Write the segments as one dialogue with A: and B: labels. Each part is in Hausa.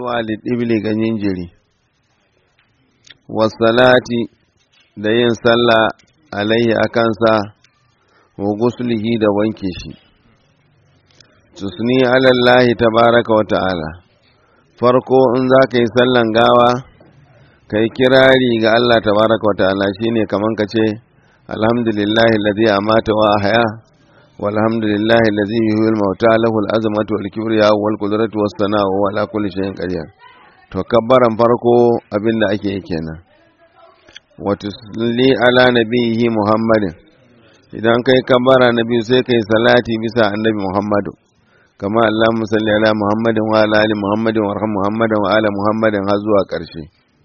A: walidibli ga jinjiri wasalati da yin sallah alaihi a kansa wa gusulihi da wanke shi tusni alallahi tabaraka wa ta'ala farko in za ka yi sallan gawa ka yi kirari ga Allah tabaraka wa ta'ala shine kaman ka ce alhamdulillahi alladhi amata wa ahya walhamdulillahi alladhi yuhyil mauta lahu al-azmatu wal kibriya wal qudratu was sana'u wa ala kulli shay'in qadir to kabbaran farko abinda ake yi kenan wa tusalli ala nabiyhi muhammadin idan kai kabbara nabi sai kai salati bisa annabi muhammadu kama Allahumma salli ala muhammadin wa ala ali muhammadin wa arham muhammadin wa ala muhammadin har zuwa ƙarshe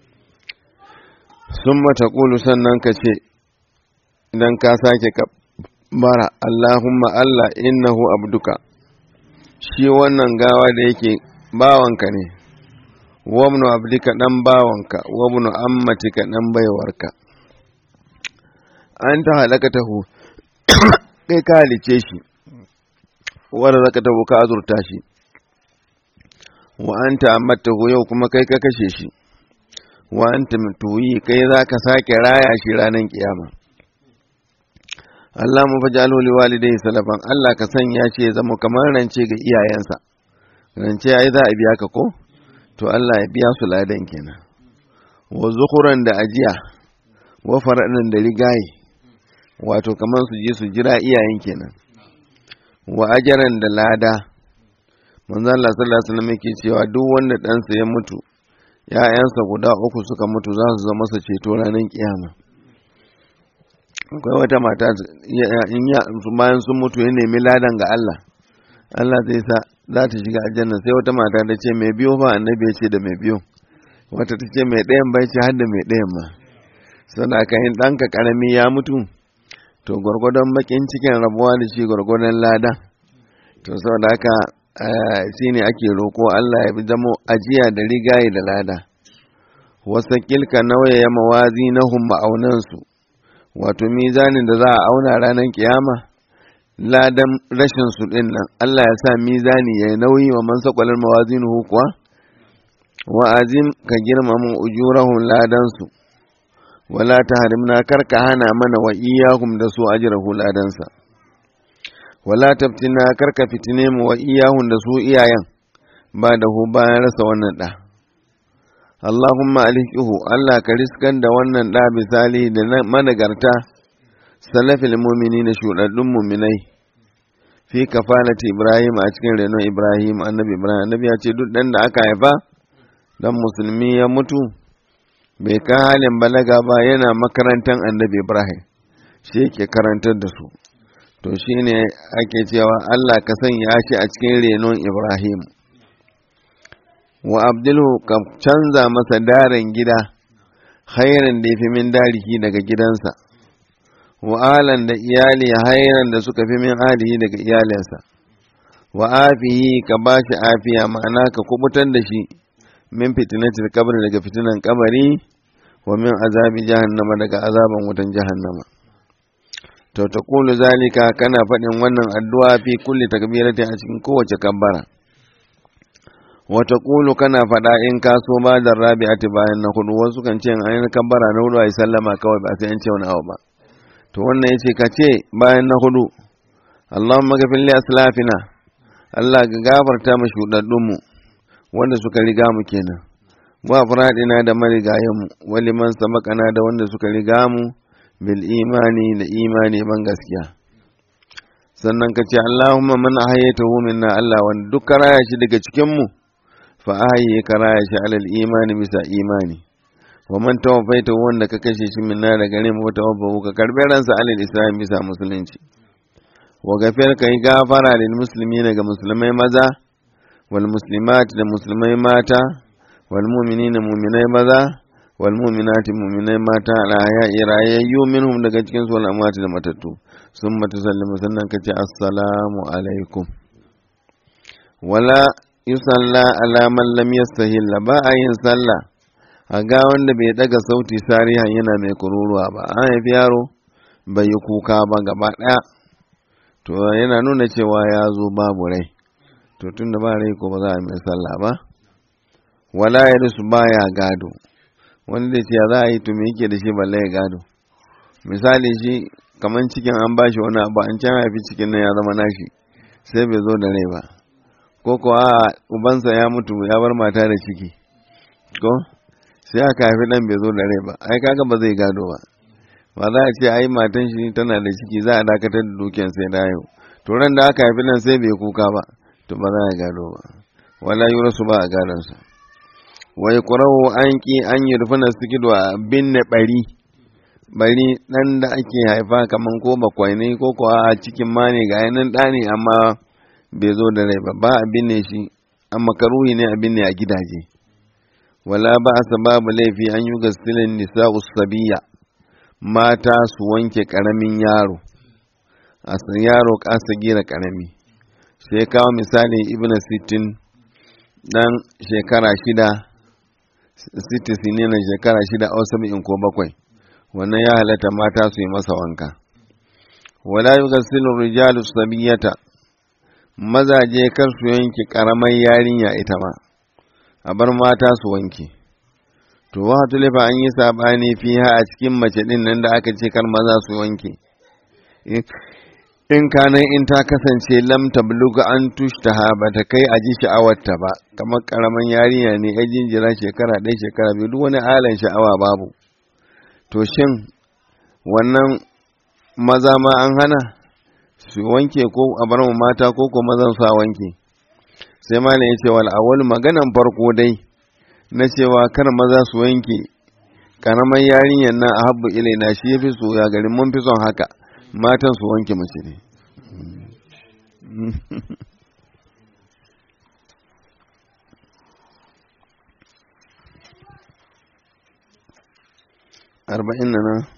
A: summa taqulu sannan ka ce idan ka sake kabbara Allahumma Allah innahu abduka shi wannan gawa da yake bawanka ne wabnu abdika dan bawanka wabnu ammatika dan baiwarka an ta halaka tahu kai ka halice shi wadda zaka taho ka azurta shi wa anta amattahu yau kuma kai ka kashe shi wa anta mutuyi kai za ka sake raya shi ranar kiyama Allah mu fajalu li walidayhi salafan Allah ka sanya shi ya zama kamar rance ga iyayensa rance ai za a biya ka ko to Allah ya biya su ladan kenan wa zukuran da ajiya wa faradan da rigaye wato kamar su je su jira iyayen kenan wa ajaran da lada manzo Allah sallallahu alaihi wasallam yake cewa duk wanda ɗansa ya mutu ‘ya'yansa guda uku suka mutu za su zama su ceto ranar kiyama akwai wata mata in ya bayan sun mutu ya nemi ladan ga Allah Allah zai sa za ta shiga aljanna sai wata mata ta ce mai biyo ba annabi ya ce da mai biyo wata ta ce mai ɗayan bai ce har da mai ɗayan ma sana ka yin ɗanka ƙarami ya mutu to gwargwadon bakin cikin rabuwa da shi gwargwadon lada to saboda haka shi ne ake roko Allah ya zamo ajiya da rigaye da lada wasa kilka nauyaya mawazi na ma'aunansu wato mizanin da za a auna ranar kiyama ladan rashin su din nan Allah ya sa mizani ya nauyi wa man sakwalar mawazinuhu kuwa wa azim ka girmama ujurahum ladan su wala ta harimna karka hana mana wa iyahum da su ajrahu ladansa wala tabtina karka fitine mu wa iyahum da su iyayen ba da hu bayan rasa wannan da Allahumma alhiqihu Allah ka riskan da wannan da misali da managarta salafil mu'minina shudaddun mu'minai fi kafalati Ibrahim a cikin renon Ibrahim annabi Ibrahim annabi ya ce duk dan da aka haifa dan musulmi ya mutu bai ka halin balaga ba yana makarantar annabi ibrahim shi yake karantar da su to shi ne ake cewa allah ka sanya shi a cikin renon ibrahim wa abdulhu ka canza masa daren gida hairan da ya fi min dariki daga gidansa wa alan da iyali hairan da suka fi min alihi daga iyalinsa wa afihi ka ba shi afiya ma'ana ka kubutar da shi min fitinatil kabri daga fitinan kabari wa min azabi jahannama daga azaban wutan jahannama to ta kulu zalika kana faɗin wannan addu'a fi kulli takbirati a cikin kowace kabbara wa ta kulu kana faɗa in ka so ba da rabi'ati bayan na hudu wasu kan ce an yi kabbara na hudu a sallama kawai ba sai an ce wani abu ba to wannan yace ka ce bayan na hudu Allahumma ghafir li aslafina Allah ga gafarta mu shudaddun wanda suka riga mu kenan wa faradina da marigayenmu wali man sabaqana da wanda suka riga mu bil imani da imani ban gaskiya sannan ka ce Allahumma man ahyaytahu minna Allah wanda duk raya shi daga cikin mu fa ahyi ka raya shi alal imani bisa imani wa man tawaffaitahu wanda ka kashe shi minna da gare mu tawaffahu ka karbe ransa alal islam bisa musulunci wa gafir ka yi gafara lil muslimina ga musulmai maza والمسلمات لمسلمي ماتا والمؤمنين مؤمني مذا والمؤمنات مؤمني ماتا على حياء رايي منهم daga cikin su al'amwat da matattu summa tusallimu sannan kace assalamu alaikum wala yusalla ala man lam yastahil ba a yin sallah a ga wanda bai daga sauti sarihan yana mai kururuwa ba an haifi yaro bai yi kuka ba gaba daya to yana nuna cewa ya zo babu rai to tun da ba rai ko ba za a mai sallah ba wala ya rusu baya gado wani da ce za a yi to me yake da shi balle ya gado misali shi kamar cikin an bashi wani abu an can haifi cikin nan ya zama nashi sai bai zo da rai ba ko ko a ubansa ya mutu ya bar mata da ciki ko sai aka haifi dan bai zo da rai ba ai kaga ba zai gado ba ba za a ce ai matan shi tana da ciki za a dakatar da dukiyan sai da yau to ran da aka haifi nan sai bai kuka ba to ba za a gado ba wala yurasu ba a gadon sa wai qura'u an ki an yi rufuna sikido a binne bari bari dan da ake haifa kaman ko bakwai ne ko ko a cikin ma ne ga yanan da ne amma bai zo da rai ba ba a binne shi amma karuhi ne a binne a gidaje wala ba a sababu laifi an yi gasilin nisa'u sabiya mata su wanke karamin yaro a yaro kasa gira karami sai kawo misalin ibn sittin dan shekara shida sittin ne na shekara shida a saba'in ko bakwai wannan ya halatta mata su yi masa wanka wala yi gasilu rijalu sabiyata mazaje kar su yanke karamar yarinya ita ma a bar mata su wanke to wa tulifa an yi sabani fiha a cikin mace din nan da aka ce kar maza su wanke in kanan in ta kasance lam tabluga an tushtaha ba ta kai a ji sha'awarta ba kamar karaman yarinya ne ya jinjira shekara ɗaya shekara biyu duk wani alan sha'awa babu to shin wannan maza ma an hana su wanke ko a bar mu mata ko ko mazan su a wanke sai malam ya ce wal awwal maganan farko dai na cewa kar maza su wanke karamar yarinyar nan a habbu ilaina shi ya fi so ya garin mun fi son haka matan su wanke mace ne arba'in na nan